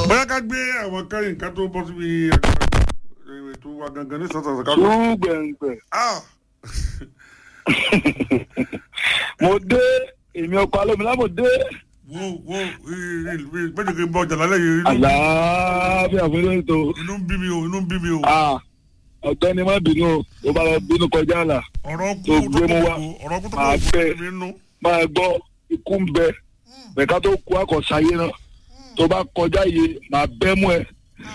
bóyá ká gbé àwọn kẹrin ká tó bọ́ síbi àgbà ètò wa gangan ní sọ́sọ́ ká lọ. ṣùgbẹ̀ǹgbẹ̀ Ah! mo dé èmi ọkọ̀ alómìnira mo dé wo wo méjì kí n bọ jàlá lẹ́yìn inú àlàáfíà fún ilé ètò inú ń bí mi o inú ń bí mi o Ah, ọ̀gbẹ́ni má bínú o tó bá lọ bínú kọjá àlà ọ̀rọ̀ kú tó tó gbé kú mu wá. ọ̀rọ̀ kú tó Máa kú bẹ̀. mi nú. máa gbọ́ ikú ń bẹ bẹ̀ká tó kú àkọsáyé náà tó bá kọjá yìí máa bẹ́ mú ẹ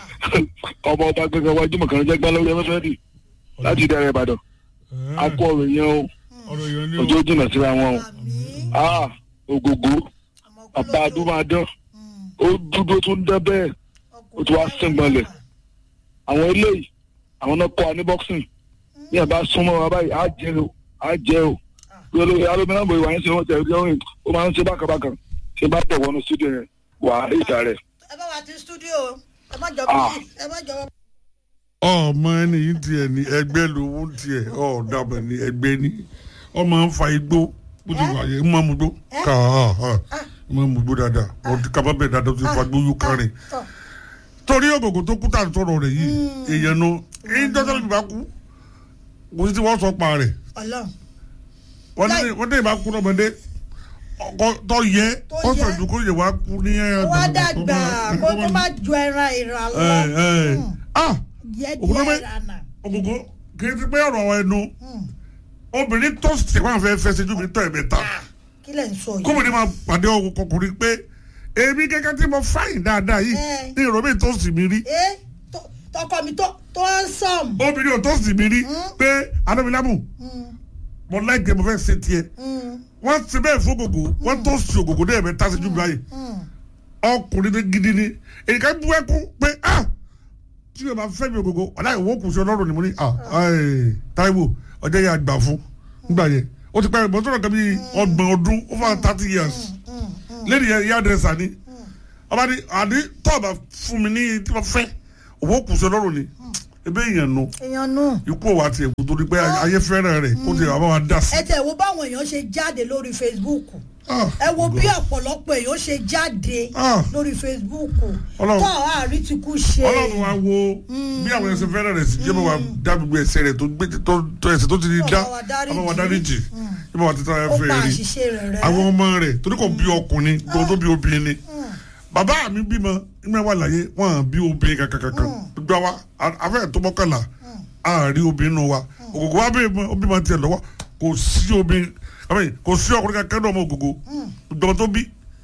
ọmọ ọba gbẹgbẹ wájú mọ̀kànlá jẹ́ gbá lórí ẹfẹ́fẹ́ dì láti dẹrẹ ìbàdàn akọ ọ̀rọ̀ yẹn o ọ̀rọ̀ yẹn ni o ojú jìnnà síra wọn o àmì Ah, ògògó bàbá adúmáadán ó dúdú tó ń dán bẹ́ẹ̀ ó ti wá sẹ́ngbọ̀nlẹ̀ àwọn eléyìí àwọn náà kọ́ wa ní boxing ní ẹ̀ bá súnmọ́ wa báyìí á jẹ́ o á jẹ́ o lórí alómìnira bò ìwà yẹn ṣe wọ́n tẹ̀ ẹ́ ó máa ń ṣe bákàbákà ṣe bá tẹ̀ wọnú studio yẹn wà á ìta rẹ̀. ẹ bá wa ti studio ẹ má jọ Ah. bí ẹ má jọ. ọmọ ẹni yìí tiẹ̀ ní ẹgbẹ́ lówó tiẹ̀ ọ̀dàbọ̀ ní ẹgbẹ́ ní ọmọ ń fa igbó bó ti wà yẹ ń máa mú gbó ká ń máa mú gbó dáadáa wọ́n ti kábà bẹ́ẹ̀ dáadáa ó ti fa gbó yú kárin tọ torí ògògò tó kú tà ń sọ̀rọ̀ rẹ̀ yìí èèyàn nu èyí dọ́tà lè bá kú kò sí tí wọ́n sọ pa rẹ̀ Ọlọ́run wọ́n ní wọ́n ní ìbá kú lọ́mọdé ọkọ tó yẹ Tó ó yẹ. sọ ju kó yẹ wá kú ní ẹ̀ wá dàgbà kó tó má ju ẹran ìran lọ ẹ̀ ẹ̀ ah yẹ òkú ló díẹ̀ bẹ́- rana. ògògò kì í ti pé ọ̀rọ̀ ẹnu obìnrin tó sèwọ́n fẹ́ fẹ́ sejú mi tọ́ ẹ̀ mẹ́ta kí lẹ̀ ń sọ yìí. kóbìnrin máa pàdé ọkùnrin pé èmi kẹ́kẹ́ tí mo fáyìn dáadáa yìí Ẹ̀. ní ìrọ̀bí tó sì mí rí ẹ tó- tọkọ mi tó tó ń sọm. obìnrin ò tó sì mí rí pé anábìlámù mo láìpẹ́ mo fẹ́ ṣe tiẹ̀ wọ́n ti bẹ́ẹ̀ fún ògògò wọ́n tó sì ògògò náà mẹ́ta sejú mi báyìí ọkùnrin ní gidi ni èyí ká bú ẹkún pé ah tí yóò máa fẹ́ mi ògògò ọ̀dà ìwọ kù sí ọlọ́run ni mo ní ah ẹ̀ Táíwò ọjọ́ yẹn àgbà fún nígbà yẹn ó ti pẹ́ mọ́tò náà kan bí ọgbọ̀n ọdún over thirty years lẹ́nu yẹn yá dẹ́sà ni ọba ní àdí tọ́ọ̀bà fún mi ní tí wọ́n fẹ́ òwò kù sí ọlọ́run ni ebe èèyàn nu èèyàn nù. ikú òwò àti ẹ̀kú torí pé ayé fẹ́ràn rẹ̀ kó ti àwọn wa dá sí. ẹ tẹ̀ wo báwọn èèyàn ṣe jáde lórí Facebook Ah, ẹ wo bí ọ̀pọ̀lọpọ̀ èèyàn ṣe jáde Ah. lórí Facebook Ọlọ́run. tó àárí ti kú ṣe. ọlọ́run wa wo bí àwọn ẹsẹ̀ fẹ́ràn rẹ̀ sí jẹ́ bá wa dá gbogbo ẹsẹ̀ rẹ̀ tó gbé tó tó ẹsẹ̀ tó ti di dá Ọba wa dáríjì. ọba wa dáríjì jẹ́ bá wa ti tán ó ẹfẹ̀ pa rí àṣìṣe rẹ̀ rẹ́. àwọn ọmọ rẹ̀ torí kò bí ọkùnrin gbogbo tó bí obìnrin ni bàbá mi bímọ nígbà wà láyé wọn à bí obìnrin kankan kankan gbogbo wa afẹ́ tó mọ́kànlá àárí obìnrin nù wa ògògò wa bímọ obìnrin tiẹ̀ lọ́wọ́ kò sí obìnrin àmì kò sí ọkùnrin kankan náà ọmọ ògògò gbogbo tó bí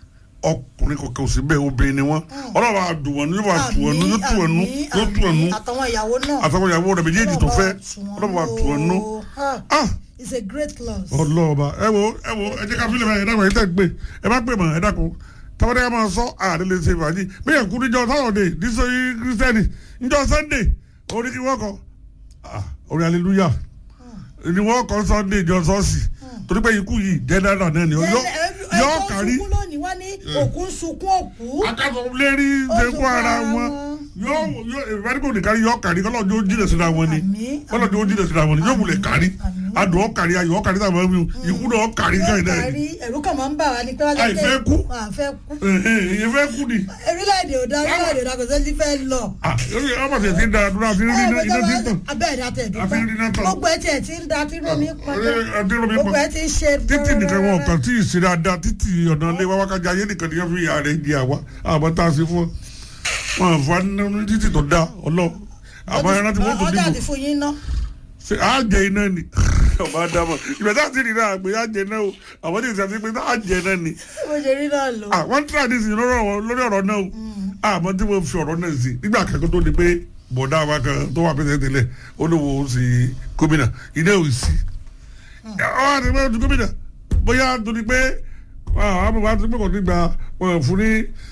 ọkùnrin kọ̀ọ̀kan ò sí bẹ́ẹ̀ obìnrin ni wọ́n ọlọ́run á dùn wọ́n ní yóò tù wọ́n nú yóò tù wọ́n nú yóò tù wọ́n nú àtàwọn ìyàwó náà. àtàwọn ìyàwó rẹ̀ méjèèjì tó fẹ́ ọlọ́run á tù wọ́n nú. ah it's a great loss. ọlọ́ọ̀ba ẹ wo ẹ wo ẹ jẹ́ ká fílẹ̀ báyìí ẹ dákun ẹ tẹ́ gbé ẹ bá pè mọ́ ẹ dákun tọ́wọ́dé ká máa sọ àdé lè ṣe fàájì bẹ́ẹ̀ kú níjọ sáwọ́dé níṣẹ́ kírísítẹ́nì níjọ sẹ́ndé orí kí wọ́n kọ ah, orí aleluya ni wọ́n kọ sọ́ndé ìjọ sọ́ọ̀sì torí pé ikú yìí jẹ́ dáadáa náà ni yọ yọ kárí sunkún lónìí wọ́n ní òkú ń sunkún òkú. akásọ̀ lérí ṣekú ara wọn yọ yọ ìfẹ́díkò nìkan yọ kárí kọ́lọ́ ní ó jìnà síra wọn ni Àmín, kọ́lọ́ ní ó jìnà síra wọn ni yóò wulẹ̀ kárí Àmín. adùn ọ̀kárí ayọ̀ ọ̀kárí táwọn ẹ̀mí ikú náà ọ̀kárí káyìí náà kárí ẹ̀rú kan máa ń bà wá ní pé wọ́n Àì fẹ́ kú. àfẹ́ kú. èyí fẹ́ kú ni orílẹ̀-èdè ò dá orílẹ̀-èdè ò dá kò sẹ́ni fẹ́ lọ. Ah, lórí ọmọ tẹ̀ ti ń da àdúrà àti rí iná iná tí ń tàn abẹ́ẹ̀dá tẹ̀ Àfi rí iná dúpẹ́ tàn. gbogbo ẹ̀ tiẹ̀ ti ń da tí romi pọn Ẹ, àti romi gbogbo pọn. ẹ̀ ti ń ṣe títì nìkan wọn kàn tí ì ṣe dáadáa títì ọ̀nà ilé wa wákàtí ayé nìkan nìkan fi ìyá rẹ̀ di àwa àmọ́ tá a ṣe fún ọ wọn àfa nínú títì tó dá ọlọ àmọ́ ẹran tí wọ́n tó ọjà dìbò ti fún yín ná. ṣe á jẹ iná ni ọba àdàmọ ìgbà tá a ti rí náà àgbẹ̀ á jẹ náà o àwọn tí ì sàti pé á jẹ náà ni bó ṣe rí náà lò. àwọn tí a ti sìn lórí ọ̀rọ̀ lórí ọ̀rọ̀ náà o àmọ́ tí wọ́n fi ọ̀rọ̀ náà sí nígbà kankan tó di pé bọ̀dá wa kan tó wà pẹ́sẹ́ tẹ́lẹ̀ ó ló wo sí gómìnà ilé ò sí. ọ̀ àti pé ojú gómìnà bóyá torí pé àwọn àbúrò wa ti pé kò ní gba wọn fún ní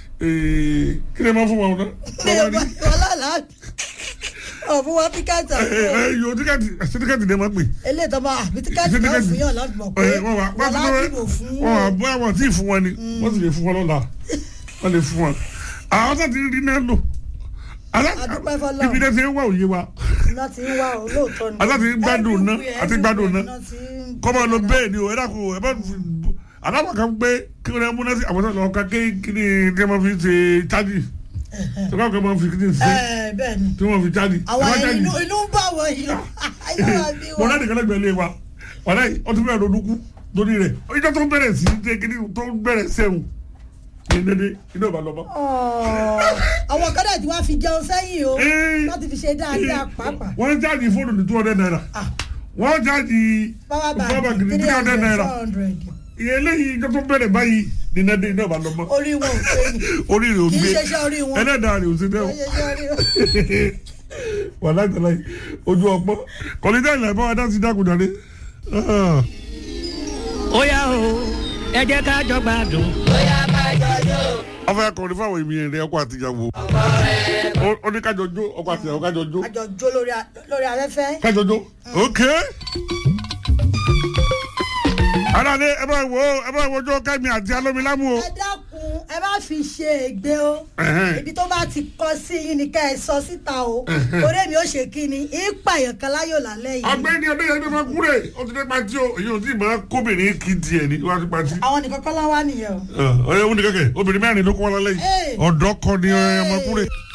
kí ni wọ́n fún wọn náà. wọ́n wá ní ọlọ́lá ọ̀fun wa tíkẹ́ẹ̀tì àti yóò tíkẹ́ẹ̀tì tíkẹ́ẹ̀tì ni wọ́n pè. eléyìí tó máa àbí tíkẹ́ẹ̀tì náà fún yàn láti mọ̀ pé wọ́n wà wọ́n wọ́n ládìbò fún wọ́n wà bóyá wọ́n tí ì fún wọn ni wọ́n sì lè fún wọn lọ́la wọ́n lè fún wọn. àwọn tó ti rí náà lò Adúpẹ́ f'Ọlọ́run. ibi náà ti ń wá òye wa iná ti ń wá olóòótọ́ ni. Aláti ń gbádùn ná, Everywhere, àti gbádùn ná. everywhere iná ti ń- kọ́ máa lọ bẹ́ẹ̀ ni o ẹ dákun ẹ bá aláwọ̀ kan pé kí wọ́n múná sí àwọn tó lọ ká kí kí ni tí wọ́n fi ṣe chájì tí wọ́n kọ́ máa fi kíni sí ẹ bẹ́ẹ̀ ni tí wọ́n fi jáde àwọn ẹ má jáde inú inú ń bá wọn yìí inú wa bí mo wọn. náà nìkan lẹ́gbẹ̀ẹ́ lé wa wàlá yìí ọtún bẹ̀rẹ̀ lọ́dúnkú lórí rẹ̀ ìjọ tó bẹ̀rẹ̀ sí ṣe kíni tó bẹ̀rẹ̀ sẹ́wọ̀n ní dédé iná ìbá lọ́mọ. Ọ̀ọ́, àwọn kan dẹ̀ tí wọ́n fi jẹun sẹ́yìn o Ee. láti fi ṣe dáadáa pàápàá. wọ́n jáde fóònù ní two hundred naira Ah, wọ́n jáde power power bank bank ní three three hundred hundred naira four hundred ìyẹn lẹ́yìn ìjọ tó bẹ̀rẹ̀ báyìí ní dédé iná ìbá lọ́mọ. orí wọn ò pé ni orí rẹ̀ ò kì í gbé ṣe iṣẹ́ orí wọn. ẹlẹ́dàá rẹ̀ ò sí Kì dẹ́wọ̀ í ṣe iṣẹ́ orí wọn. wà láti láyé ojú ọpọ kọ̀lídà ìlà ìbáwá dá sí dákúndàdé. ó yá o ẹ jẹ́ ká jọ gbádùn. ọfẹ akọrin fáwọn èmi rẹ ọkọ àtìyàwó ó ní kájọ jó ọkọ àtìyàwó kájọ jó àjọ jó lórí a- lórí afẹ́fẹ́. kájọ jó ok. aláàlẹ ẹ bá wo ẹ bá wo jó kẹmi àti alómilámù o. ẹ dákun ẹ má fi ṣe ègbé o Ẹ̀hẹ́n. ibi tó bá ti kọ sí yín ni ká ẹ sọ síta o torí èmi ò ṣe kí ni ìpààyàn kan láyò lálẹ́ yìí ọgbẹ́ni ọdẹyẹmí máa kúrè ó ti dé pati o èyí ò tí ì máa kóbìnrin kì í tiẹ̀ ní wá sí pati. àwọn nìkan kọ́ láwá nìyẹn o. ọ̀rẹ́ òun ni kẹ̀kẹ́ obìnrin mẹ́rin ló kọ́ wọn lálẹ́ yìí Hey. ọ̀dọ́ kọ́ ni ọmọ kúrè.